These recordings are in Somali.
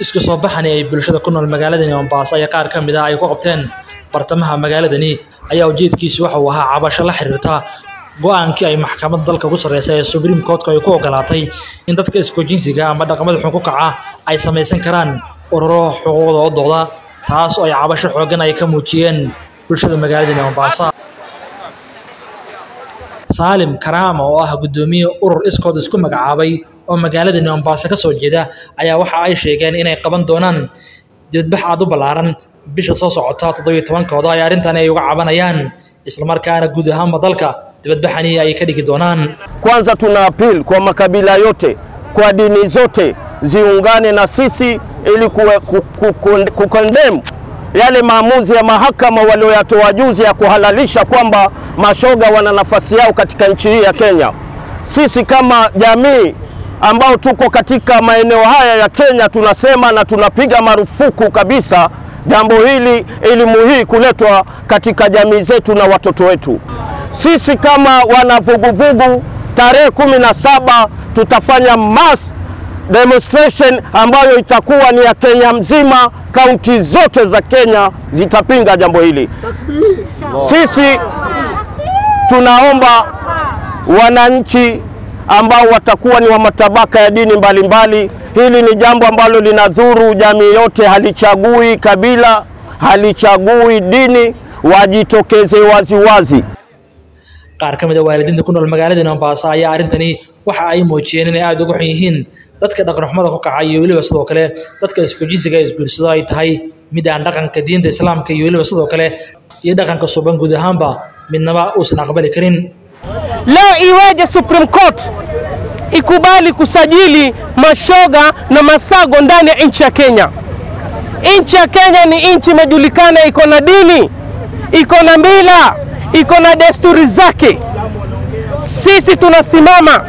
isku soo baxani ay bulshada ku nool magaaladani mombaaso iyo qaar ka mid ah ay ku qabteen bartamaha magaaladani ayaa ujeedkiisu waxa uu ahaa cabasho la xiriirta go-aankii ay maxkamadda dalka ugu sarreysa ee supreme courtka ay ku ogolaatay in dadka isku jinsiga ama dhaqamada xun ku kaca ay samaysan karaan ururo xuquuqda oo dooda taas oo ay cabasho xooggan ay ka muujiyeen bulshada magaaladani mombasa saalim karaama oo ah guddoomiye urur iskood isku magacaabay oo magaaladani mombaaso ka soo jeeda ayaa waxa ay sheegeen inay qaban doonaan dibadbax aad u ballaaran bisha soo socota toddobiyo tobankooda ay arrintan ay uga cabanayaan islamarkaana guud ahaanba dalka dibadbaxani ay ka dhigi doonaan Kwanza tuna appeal kwa makabila yote, kwa dini zote ziungane na sisi ili kuwe- ku- ku- ku- kukondem yale maamuzi ya mahakama walioyatoa juzi ya kuhalalisha kwamba mashoga wana nafasi yao katika nchi hii ya Kenya. Sisi kama jamii ambao tuko katika maeneo haya ya Kenya tunasema na tunapiga marufuku kabisa jambo hili, elimu hii kuletwa katika jamii zetu na watoto wetu. Sisi kama wanavuguvugu, tarehe kumi na saba tutafanya mass demonstration ambayo itakuwa ni ya Kenya mzima. Kaunti zote za Kenya zitapinga jambo hili. Sisi tunaomba wananchi ambao watakuwa ni wa matabaka ya dini mbalimbali, hili ni jambo ambalo linadhuru jamii yote, halichagui kabila, halichagui dini, wajitokeze waziwazi. qaar ka mid a waalidiinta ku nool magaaladani mombaaso ayaa arrintani waxa ay muujiyeen inay aada uga xun yihiin dadka dhaqanxumada ku kaca iyo weliba sidoo kale dadka isku jinsiga isguursado ay tahay mid aan dhaqanka diinta islaamka iyo weliba sidoo kale iyo dhaqanka suban guud ahaanba midnaba uusan aqbali karin Leo iweje Supreme Court ikubali kusajili mashoga na masago ndani ya nchi ya Kenya? Nchi ya Kenya ni nchi imejulikana, iko na dini, iko na mila, iko na desturi zake. Sisi tunasimama,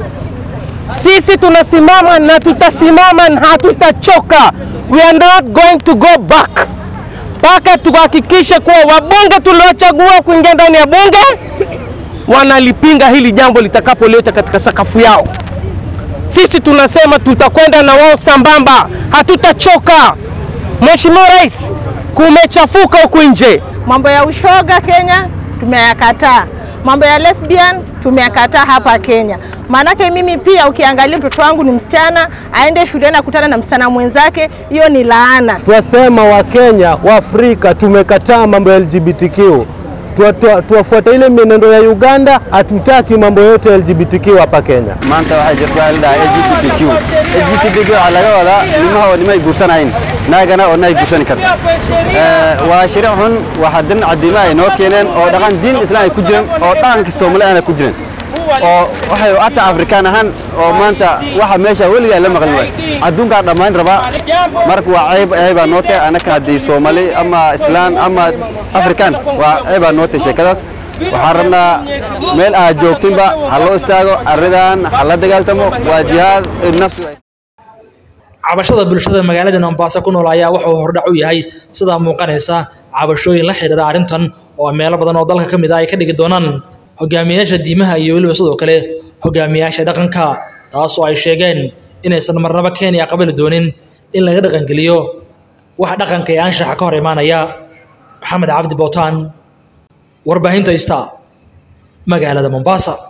sisi tunasimama na tutasimama na hatutachoka. We are not going to go back mpaka tuhakikishe kuwa wabunge tuliochagua kuingia ndani ya bunge wanalipinga hili jambo litakapoleta katika sakafu yao. Sisi tunasema tutakwenda na wao sambamba, hatutachoka. Mheshimiwa Rais, kumechafuka huku nje. Mambo ya ushoga Kenya tumeyakataa, mambo ya lesbian tumeyakataa hapa Kenya. Maanake mimi pia, ukiangalia mtoto wangu ni msichana, aende shuleni akutana na msichana mwenzake, hiyo ni laana. Twasema Wakenya Waafrika tumekataa mambo ya LGBTQ, Tua- tua- tuwafuata ile mienendo ya Uganda. Hatutaki mambo yote ya LGBTQ hapa Kenya. maanta waxaa jirta la dhahaa LGBTQ LGBTQ waxaa laga wadaa nimaha oo nimay guursanayn naagana oo nay guursani karta Eh, waa shariic xun waxaa dirin cadiima ay noo keeneen oo dhaqan diin islaan ay ku jiran oo dhaqanka Soomaali aana ku jiran oo waxay hata afrikaan ahaan oo maanta waxa meesha weligaa la maqli waay adduunkaa dhammaan rabaa marka waa ceeb ceebaa noo tahay anaka haddii Soomaali ama islaan ama afrikaan waa ceebaa noo tahay sheekadaas waxaan rabnaa meel aad joogtinba ha loo istaago arridan ha la dagaaltamo waa jihaad nafsi cabashada bulshada magaalada mombaaso ku nool ayaa wuxuu hordhac u yahay sidaa muuqanaysa cabashooyin la xidhiidha arrintan oo meelo badan oo dalka ka mid ah ay ka dhigi doonaan hogaamiyayaasha diimaha iyo weliba sidoo kale hogaamiyayaasha dhaqanka taas oo ay sheegeen inaysan marnaba kenya qabali doonin in laga dhaqangeliyo wax dhaqanka ee anshaxa ka hor imaanaya maxamed cabdi bootaan warbaahinta ista magaalada mombasa